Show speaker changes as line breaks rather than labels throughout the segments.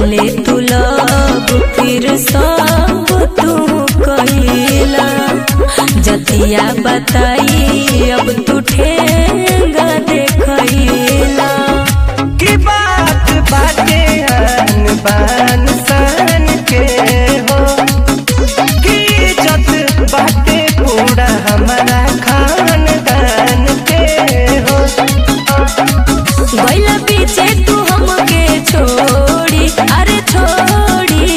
पहले तू लब फिर सब तू कहिला जतिया बताई अब तू ठेंगा देखैला
की बात बाटे आन बान सान के हो की इज्जत बाटे पूरा हमारा खानदान के हो
गैला पीछे तू हमके छोड़ी अरे छोड़ी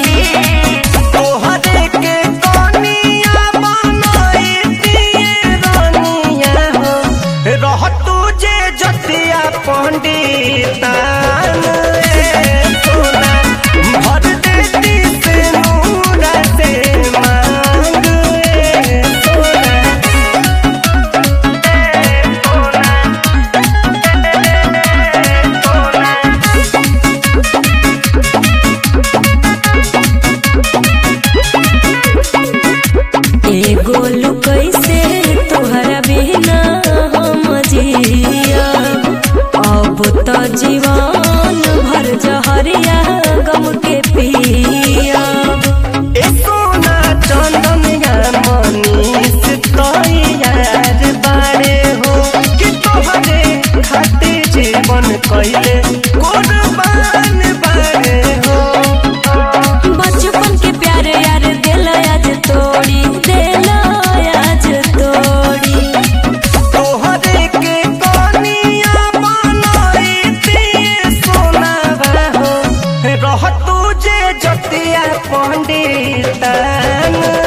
तोहरे के कनिया बनाई दिए रानिया हो रह तुझे जतिया पंडितान ए सोना भर देती से नूरा से मांग ए सोना
एगो कैसे तोहरा बिना हम जिया अब तो जीवन भर जहरिया गम के पिया
ए सोना चंदनिया मनीष तैयार बारे हो कि तोहरे खातिर जीवन कैले कुर्बान बारे हो
बचपन के प्यार यार दिल आज तोड़ी दिल आज तोड़ी
तोहरे के कनिया बनाई दिए सोना हो रह तुझे जतिया पंडितान